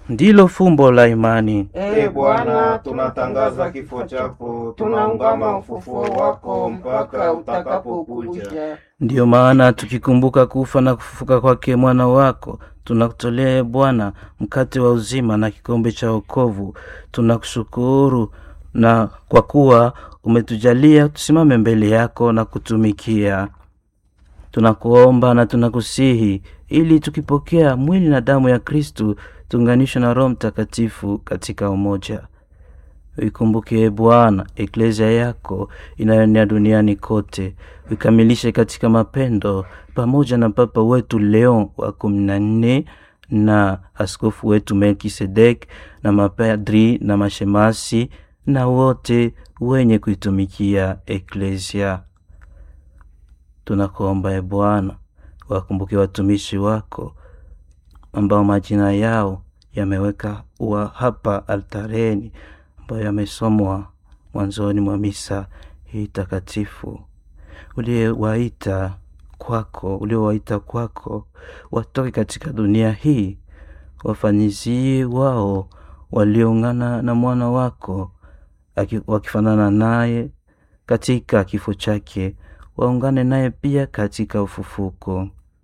ndilo fumbo la imani. E Bwana, tunatangaza kifo chako, tunaungama ufufuo wako mpaka utakapokuja. Ndiyo maana tukikumbuka kufa na kufufuka kwake mwana wako, tunakutolea e Bwana mkate wa uzima na kikombe cha wokovu. Tunakushukuru na kwa kuwa umetujalia tusimame mbele yako na kutumikia. Tunakuomba na tunakusihi ili tukipokea mwili na damu ya Kristu tuunganishwe na Roho Mtakatifu katika umoja. Uikumbuke e Bwana eklezia yako inayoenea duniani kote, uikamilishe katika mapendo, pamoja na Papa wetu Leon wa kumi na nne na askofu wetu Melkisedek na mapadri na mashemasi na wote wenye kuitumikia eklezia. Tunakuomba e Bwana, wakumbuke watumishi wako ambao majina yao yameweka wa hapa altareni ambayo yamesomwa mwanzoni mwa misa hii takatifu, uliowaita kwako, uliowaita kwako watoke katika dunia hii, wafanyizie wao walioungana na mwana wako wakifanana naye katika kifo chake, waungane naye pia katika ufufuko.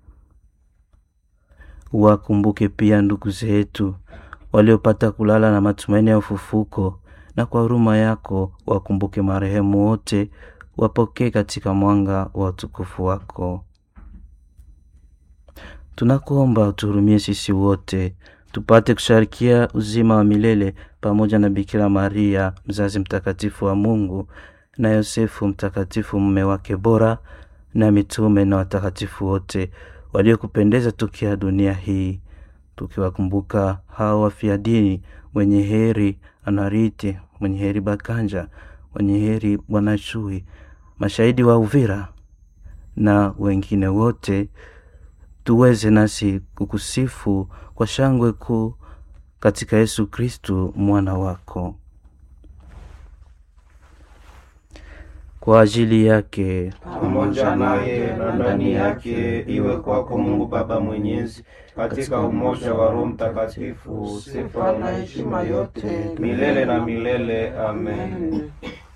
Wakumbuke pia ndugu zetu waliopata kulala na matumaini ya ufufuko, na kwa huruma yako wakumbuke marehemu wote, wapokee katika mwanga wa utukufu wako. Tunakuomba utuhurumie sisi wote tupate kusharikia uzima wa milele pamoja na Bikira Maria mzazi mtakatifu wa Mungu na Yosefu mtakatifu mume wake bora na mitume na watakatifu wote waliokupendeza tukia dunia hii, tukiwakumbuka hao wafia dini, mwenye heri Anarite, mwenye heri Bakanja, mwenye heri Bwana Chui, mashahidi wa Uvira na wengine wote, tuweze nasi kukusifu kwa shangwe kuu katika Yesu Kristu mwana wako. Kwa ajili yake pamoja naye na ndani yake, iwe kwako Mungu Baba Mwenyezi, katika umoja wa Roho Mtakatifu, sifa na heshima yote milele na milele. Amen.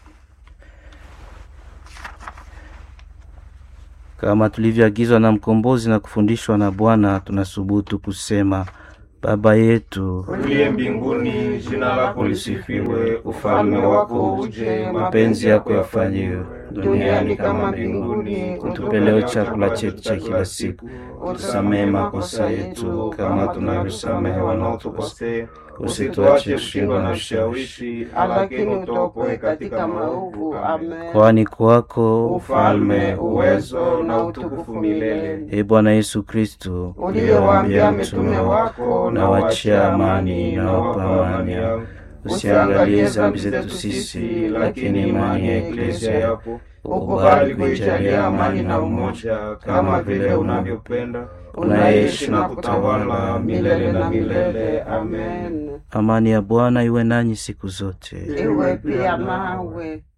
Kama tulivyoagizwa na mkombozi na kufundishwa na Bwana, tunasubutu kusema: Baba yetu uliye mbinguni, jina lako lisifiwe, ufalme wako uje, mapenzi yako yafanyiwe duniani kama mbinguni. Utupe leo chakula chetu cha kila siku, utusamehe makosa yetu kama tunavyosamehe wanaotukosea, usituache kushindwa na ushawishi, lakini utuokoe katika maovu. Amen. kwani kwako Ufalme, uwezo na utukufu milele. e Bwana Yesu Kristu, Uliyowaambia mitume wako, na wachia amani na wapa amani yao, usiangalie dhambi zetu sisi, lakini imani ya eklezia yako ukubali kuijalia amani na umoja, kama vile unavyopenda, unaishi na kutawala milele na milele. Amen. Amani ya Bwana iwe nanyi siku zote. iwe pia nawe.